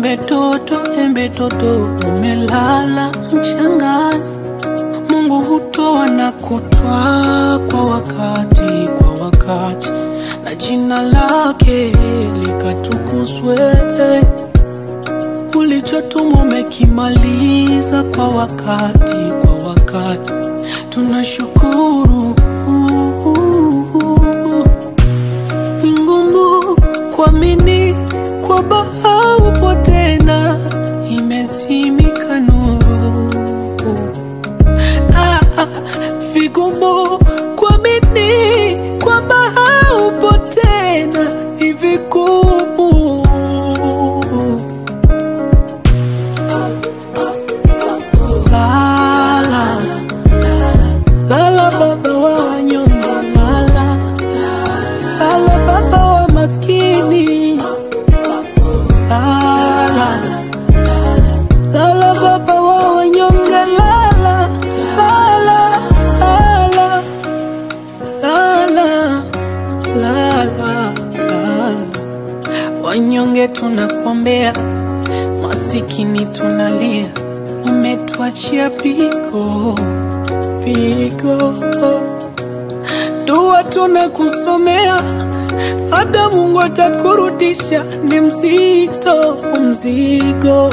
Embe toto, embe toto, umelala mchangani. Mungu hutoa na kutwaa kwa wakati, kwa wakati, na jina lake likatukuzwe. Ulichotumwa umekimaliza kwa wakati, kwa wakati, tunashukuru. Ni ngumu kuamini kwamba haupo tena, imezimika nuru. Ah, ah, vigumu kuamini kwamba haupo tena, ni vigumu. Lala, lala baba wa wanyonge, lala, lala baba wa maskini, lala, lala baba wa wanyonge, lala, lala, lala, lala, lala, lala. Wanyonge tunakuombea, masikini tunalia, umetuachia pigo pigo. Dua tunakusomea, hata Mungu atakurudisha, ni mzito mzigo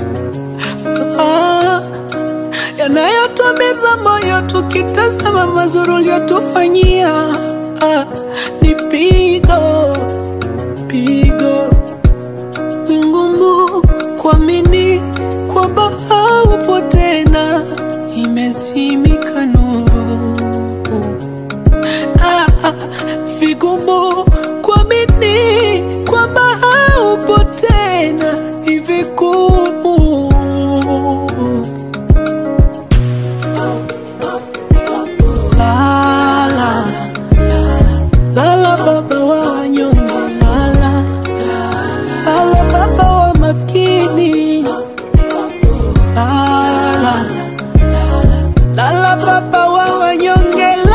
ah, yanayotumiza moyo tukitazama mazuri uliyotufanyia ah, ni pigo pigo ni ngumu kuamini kwamba haupo tena, imezimika nuru. Ah, ah, vigumu kuamini kwamba haupo tena, ni vigumu. Lala, lala baba wa wanyonge, lala Lala baba wa maskini, lala, lala baba wa wanyonge,